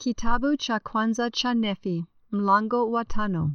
Kitabu cha kwanza cha Nefi, mlango wa tano.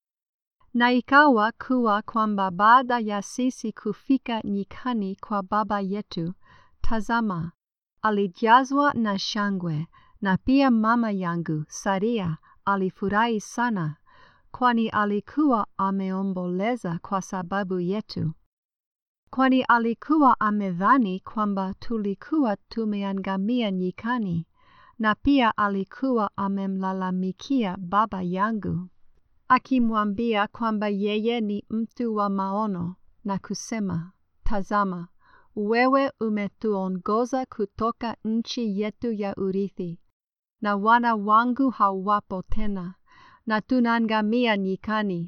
Na ikawa kuwa kwamba baada ya sisi kufika nyikani kwa baba yetu, tazama, alijazwa na shangwe, na pia mama yangu Saria alifurahi sana, kwani alikuwa ameomboleza kwa sababu yetu. Kwani alikuwa amedhani kwamba tulikuwa tumeangamia nyikani, na pia alikuwa amemlalamikia baba yangu, akimwambia kwamba yeye ni mtu wa maono, na kusema, Tazama, wewe umetuongoza kutoka nchi yetu ya urithi, na wana wangu hawapo tena, na tunaangamia nyikani.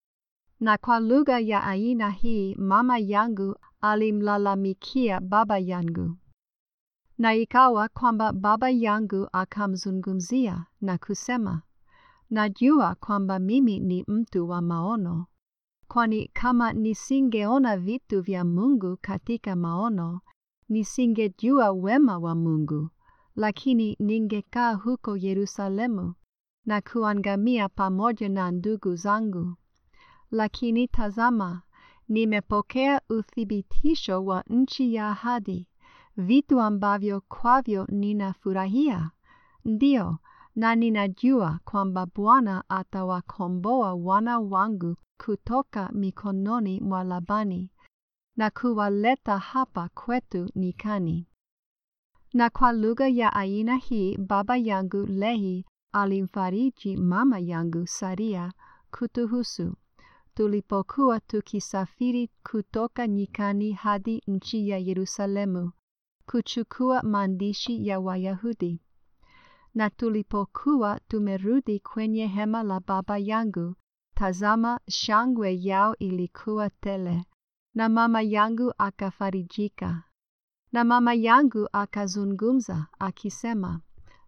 Na kwa lugha ya aina hii mama yangu alimlalamikia baba yangu. Na ikawa kwamba baba yangu akamzungumzia na kusema, Najua kwamba mimi ni mtu wa maono, kwani kama nisingeona vitu vya Mungu katika maono, nisingejua wema wa Mungu, lakini ningekaa huko Yerusalemu na kuangamia pamoja na ndugu zangu. Lakini tazama, nimepokea uthibitisho wa nchi ya ahadi, vitu ambavyo kwavyo ninafurahia. Ndiyo, na ninajua kwamba Bwana atawakomboa wana wangu kutoka mikononi mwa Labani na kuwaleta hapa kwetu nyikani. Na kwa lugha ya aina hii baba yangu Lehi alimfariji mama yangu Saria kutuhusu tulipokuwa tukisafiri kutoka nyikani hadi nchi ya Yerusalemu kuchukua maandishi ya Wayahudi. Na tulipokuwa tumerudi kwenye hema la baba yangu, tazama, shangwe yao ilikuwa tele, na mama yangu akafarijika. Na mama yangu akazungumza akisema,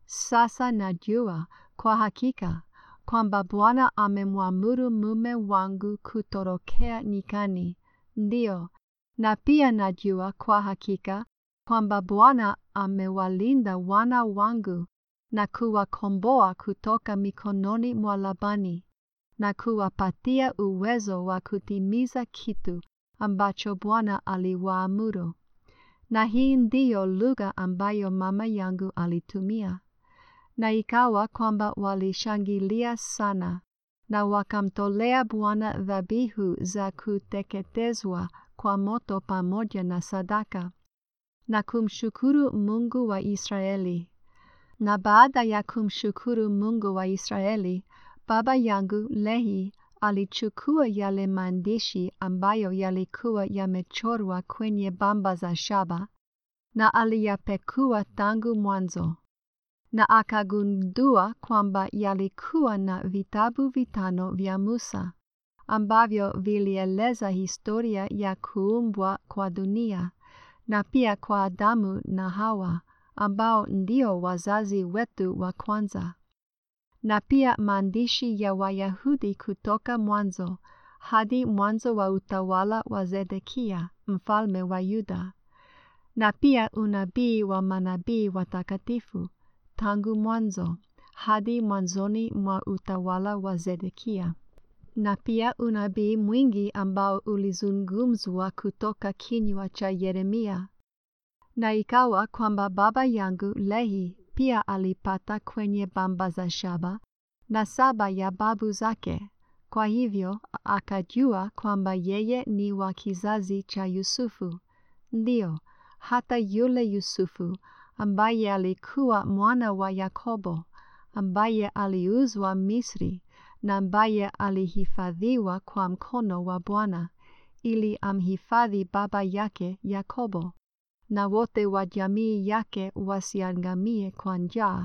sasa najua kwa hakika kwamba Bwana amemwamuru mume wangu kutorokea nyikani. Ndiyo, na pia najua kwa hakika kwamba Bwana amewalinda wana wangu na kuwakomboa kutoka mikononi mwa Labani na kuwapatia uwezo wa kutimiza kitu ambacho Bwana aliwaamuru. Na hii ndiyo lugha ambayo mama yangu alitumia. Na ikawa kwamba walishangilia sana na wakamtolea Bwana dhabihu za kuteketezwa kwa moto pamoja na sadaka na kumshukuru Mungu wa Israeli. Na baada ya kumshukuru Mungu wa Israeli, baba yangu Lehi alichukua yale maandishi ambayo yalikuwa yamechorwa kwenye bamba za shaba na aliyapekua tangu mwanzo na akagundua kwamba yalikuwa na vitabu vitano vya Musa ambavyo vilieleza historia ya kuumbwa kwa dunia na pia kwa Adamu na Hawa ambao ndio wazazi wetu wa kwanza, na pia maandishi ya Wayahudi kutoka mwanzo hadi mwanzo wa utawala wa Zedekia mfalme wa Yuda, na pia unabii wa manabii watakatifu tangu mwanzo hadi mwanzoni mwa utawala wa Zedekia, na pia unabii mwingi ambao ulizungumzwa kutoka kinywa cha Yeremia. Na ikawa kwamba baba yangu Lehi pia alipata kwenye bamba za shaba na saba ya babu zake. Kwa hivyo akajua kwamba yeye ni wa kizazi cha Yusufu. Ndiyo, hata yule Yusufu ambaye alikuwa mwana wa Yakobo, ambaye aliuzwa Misri na ambaye alihifadhiwa kwa mkono wa Bwana ili amhifadhi baba yake Yakobo na wote wa jamii yake wasiangamie kwa njaa.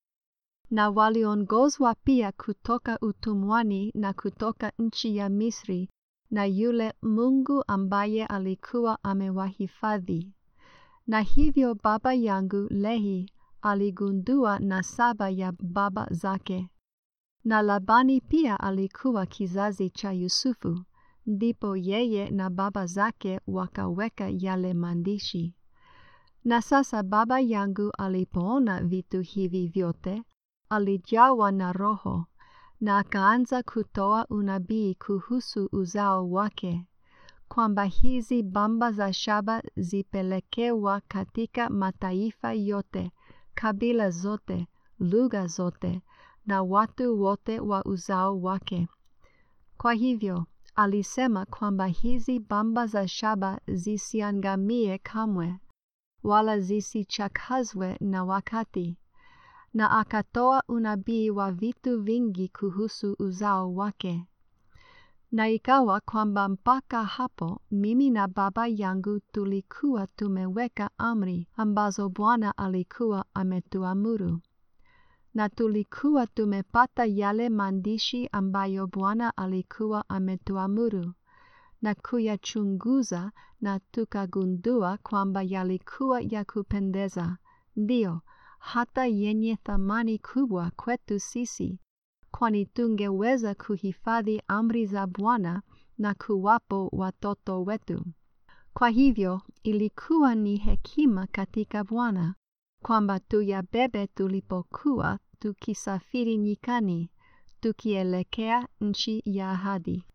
Na waliongozwa pia kutoka utumwani na kutoka nchi ya Misri na yule Mungu ambaye alikuwa amewahifadhi. Na hivyo baba yangu Lehi aligundua nasaba ya baba zake. Na Labani pia alikuwa kizazi cha Yusufu, ndipo yeye na baba zake wakaweka yale maandishi. Na sasa baba yangu alipoona vitu hivi vyote, alijawa na Roho na akaanza kutoa unabii kuhusu uzao wake, kwamba hizi bamba za shaba zipelekewa katika mataifa yote, kabila zote, lugha zote na watu wote wa uzao wake. Kwa hivyo alisema kwamba hizi bamba za shaba zisiangamie kamwe, wala zisichakazwe na wakati, na akatoa unabii wa vitu vingi kuhusu uzao wake. Na ikawa kwamba mpaka hapo mimi na baba yangu tulikuwa tumeweka amri ambazo Bwana alikuwa ametuamuru na tulikuwa tumepata yale maandishi ambayo Bwana alikuwa ametuamuru na kuyachunguza, na tukagundua kwamba yalikuwa ya kupendeza, ndiyo hata yenye thamani kubwa kwetu sisi, kwani tungeweza kuhifadhi amri za Bwana na kuwapo watoto wetu. Kwa hivyo ilikuwa ni hekima katika Bwana kwamba tuyabebe tulipokuwa tukisafiri nyikani, tukielekea nchi ya ahadi.